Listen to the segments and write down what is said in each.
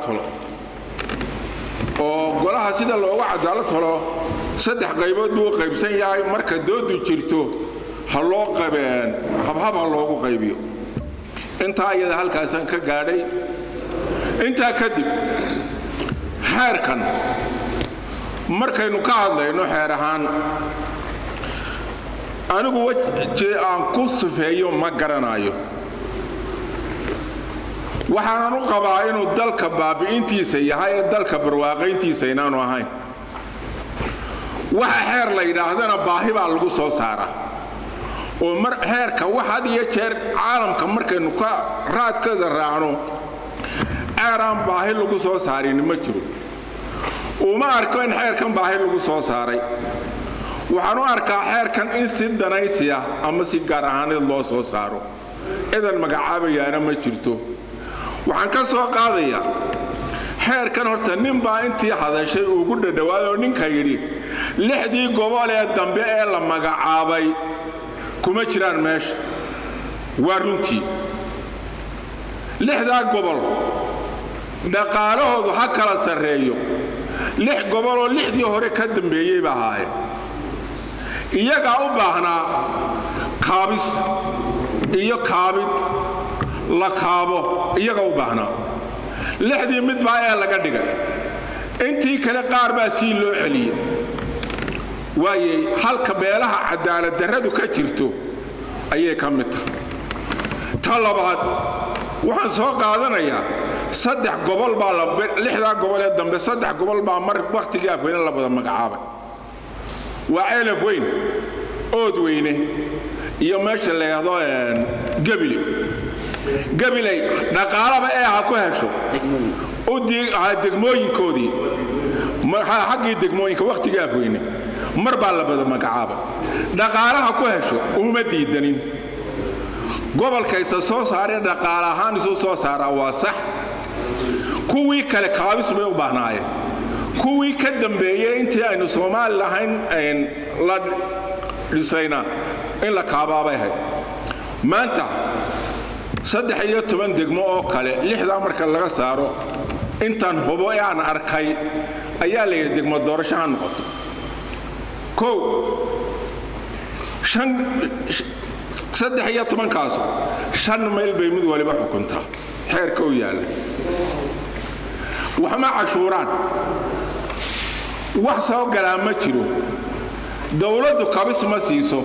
tolo oo golaha sida loogu cadaalad tolo saddex qaybood buu u qaybsan yahay marka doodu jirto ha loo qabeen habhab ha loogu qaybiyo intaa iyada halkaasaan ka gaadhay intaa kadib xeerkan markaynu ka hadlayno xeer ahaan anigu weji aan ku sifeeyo ma garanayo waxaanan u qabaa inuu dalka baabi'intiisa yahay ee dalka barwaaqayntiisa inaanu ahayn waxa xeer la yidhaahdana baahi baa lagu soo saaraa oo mar xeerka wax had iyo jeer caalamka markaynu ka raadkada raacno xeer aan baahi lagu soo saarin ma jiro uma arko in xeerkan baahi lagu soo saaray waxaan u arkaa xeerkan in si danaysiya ama si gaar ahaaneed loo soo saaro cidan magacaabayaana ma jirto waxaan ka soo qaadayaa xeerkan horta ninbaa intii hadashay ugu dhadhowaad oo ninka yidhi lixdii gobol ee dambe ee la magacaabay kuma jiraan meesha waa runtii lixdaa gobol dhaqaalahoodu ha kala sarreeyo lix goboloo lixdii hore ka dambeeyey ba ahaayeen iyagaa u baahnaa kaabis iyo kaabid la kaabo iyaga u baahnaa lixdii mid baa ee laga dhigay intii kale qaar baa sii loo celiyey waayey halka meelaha cadaalad darradu ka jirto ayay ka mid tahay ta labaad waxaan soo qaadanayaa saddex gobol baa lixdaa gobol ee dambe saddex gobol baa mar wakhtigii afweyne la wada magacaabay waa ceelaf weyn ood weyne iyo meesha la yidhaahdo gebile gabiley dhaqaalaba ee ha ku hesho degmooyinkoodii xaggii degmooyinka wakhtigii afweyne mar baa la wada magacaabay dhaqaalaha ku hesho uma diidanin gobolkaysa soo saaree dhaqaale ahaan isu soo saaraa waa sax kuwii kale kaabis bay u baahnaayeen kuwii ka dambeeyey intii aynu soomaali lahayn la dhisayna in la kaabaabay ahayd maanta saddex iyo toban degmo oo kale lixdaa marka laga saaro intaan hubo ee aan arkay ayaa la yidhi degmo doorasho ha noqoto kow shan saddex iyo tobankaasu shan mayl bay mid waliba xukuntaa xeerka u yaalla waxma cashuuraan wax soo galaa ma jiro dowladdu kabis ma siiso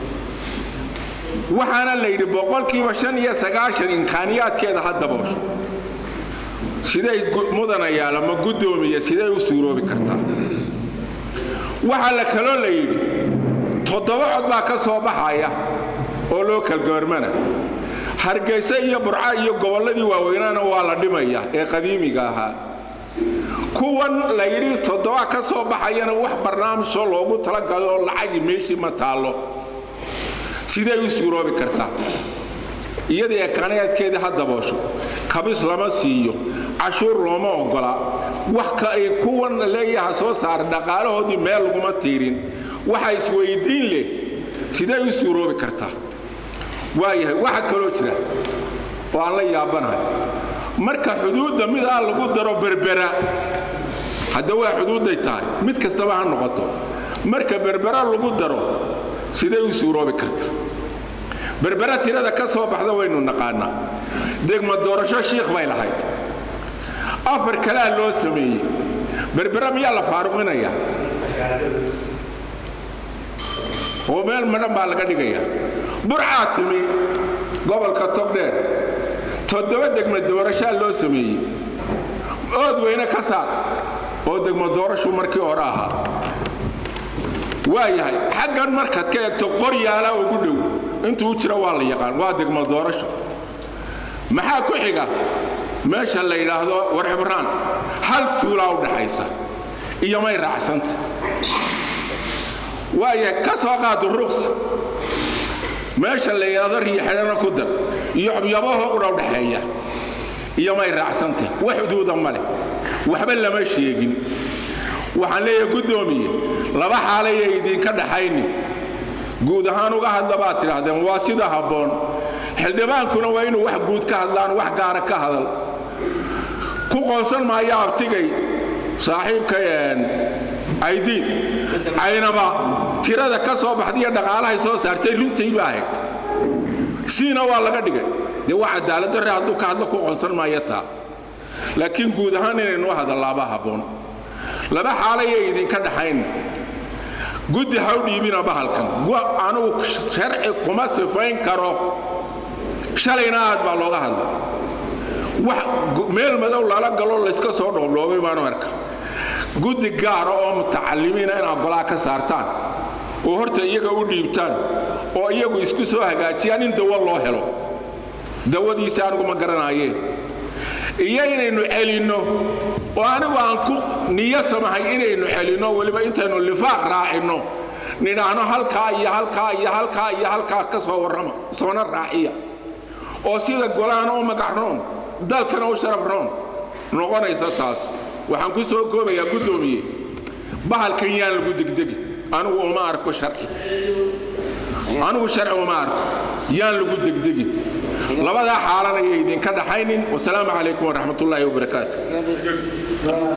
waxaana la yidhi boqolkiiba shan iyo sagaashan imkaaniyaadkeeda ha daboosho siday mudanayaal ama guddoomiya siday u suuroobi kartaa waxaa la kaloo la yidhi toddoba cod baa ka soo baxaya oo loo kalgoormana hargayse iyo burca iyo gobolladii waaweynaana waa la dhimaya ee qadiimiga ahaa kuwan la yidhi toddoba ka soo baxayana wax barnaamijoo loogu talagalo oo lacagi meeshii ma taallo siday u suuroobi kartaa iyadii ekaanayaadkeedii ha daboosho kabis lama siiyo cashuur looma ogola wax ka ay kuwan leeyaha soo saara dhaqaalahoodii meel laguma tiirin waxa isweydiin leh siday u suuroobi kartaa waayahay waxa kaloo jira oo aan la yaabanahay marka xuduudda mid ah lagu daro berbera hadda waa xuduudday tahay mid kastaba ha noqoto marka berbera lagu daro siday u suuroobi kartaa berbera tirada ka soo baxda waynu naqaanaa degmo doorasho shiikh bay lahayd afar kalea loo sameeyey berbera miyaa la faaruqinaya oo meel madhan baa laga dhigaya burcaa timi gobolka togdheer toddoba degmo doorashaa loo sameeyey ood weyne ka saar oo degmo doorashu markii hore ahaa waayahay xaggan markaad ka eegto qoryaala ugu dhow intuu jiro waa la yaqaan waa degmo doorasho maxaa ku xiga meesha la yidhaahdo warxibraan hal tuulaa u dhaxaysa iyo may raacsanta waayahay ka soo qaado ruqs meesha la yidhaahdo riixidhana ku dar iyo xubyabaho udha udhaxeeya iyo may raacsanta wax xuduuda ma leh waxba lama sheegin waxaan leeyahay guddoomiye laba xaalayay idinka dhaxayni guud ahaan uga hadla baad tidhaahdeen waa sida habboon xildhibaankuna waa inuu wax guud ka hadlaan wax gaara ka hadal ku qoonsan maayo abtigay saaxiibka aydiin aynaba tirada ka soo baxdaiyo dhaqaalahay soo saartay runtii ba ahayd siina waa laga dhigay dee waa cadaaladdarre hadduu ka hadlo ku qoonsan maayo taa laakiin guud ahaan inaynu hadallaaba habboon laba xaalayay idinka dhaxayn guddi ha u dhiibina bahalkan anugu sharci kuma sifayn karo shalayna aad baa looga hadlay wax meel madow lala galo layska soo dhoobdhoobay baanu arka guddi gaara oo mutacalimiina inaad golaha ka saartaan oo horta iyaga u dhiibtaan oo iyagu isku soo hagaajiyaan in dawo loo helo dawadiisa anigu ma garanaayee iyo inaynu celinno oo anigu aan ku niyo samahay inaynu celinno weliba intaynu lifaaq raacinno nidhaahno halkaa iyo halkaa iyo halkaa iyo halkaa ka soo warrama soona raaciya oo sida golahana u magacroon dalkana u sharafroon noqonaysa taas waxaan ku soo koobayaa guddoomiye bahalkan yaan lagu degdegi anigu uma arko sharci anigu sharci uma arko yaan lagu degdegin labadaa xaalan ayay idinka dhaxaynin wasalaamu calaykum waraxmatullaahi wabarakaatu